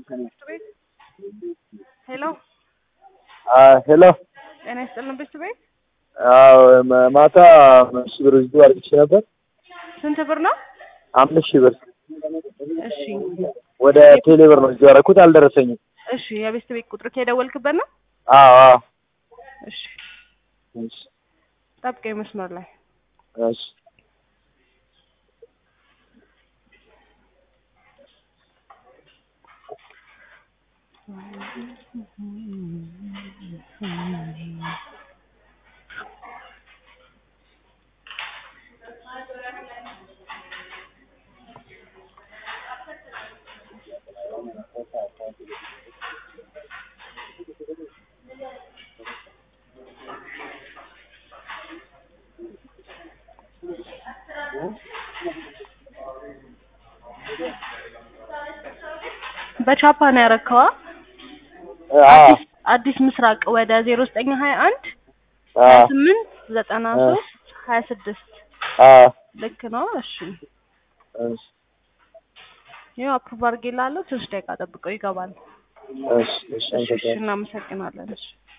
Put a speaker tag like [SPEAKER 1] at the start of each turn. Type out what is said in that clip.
[SPEAKER 1] ቤት ሄሎ
[SPEAKER 2] ሄሎ
[SPEAKER 1] ጤና ይስጥልን ቤት ቤት
[SPEAKER 2] አዎ ማ- ማታ አምስት ሺህ ብር ዝዱ አድርግቼ ነበር።
[SPEAKER 1] ስንት ብር ነው?
[SPEAKER 2] አምስት ሺህ ብር
[SPEAKER 1] እሺ
[SPEAKER 2] ወደ ቴሌ ብር ነው እዚሁ ያደረኩት፣ አልደረሰኝም።
[SPEAKER 1] እሺ የቤት ቤት ቁጥር ከደወልክበት ነው?
[SPEAKER 2] አዎ አዎ
[SPEAKER 1] እሺ
[SPEAKER 2] እሺ
[SPEAKER 1] ጠብቀኝ መስመር ላይ
[SPEAKER 2] እሺ
[SPEAKER 1] በቻፓ ነው ያረከዋ?
[SPEAKER 2] አዎ
[SPEAKER 1] አዲስ አዲስ ምስራቅ ወደ ዜሮ ዘጠኝ ሀያ አንድ ሀያ
[SPEAKER 2] አዎ
[SPEAKER 1] ስምንት ዘጠና ሶስት ሀያ ስድስት
[SPEAKER 2] አዎ
[SPEAKER 1] ልክ ነው። እሺ
[SPEAKER 2] እሺ
[SPEAKER 1] ይኸው አፕሩቭ አድርጌልሃለሁ። ትንሽ ደቂቃ ጠብቀው ይገባል።
[SPEAKER 2] እሺ እሺ
[SPEAKER 1] እሺ እሺ
[SPEAKER 2] አመሰግናለሁ።
[SPEAKER 1] እናመሰግናለን። እሺ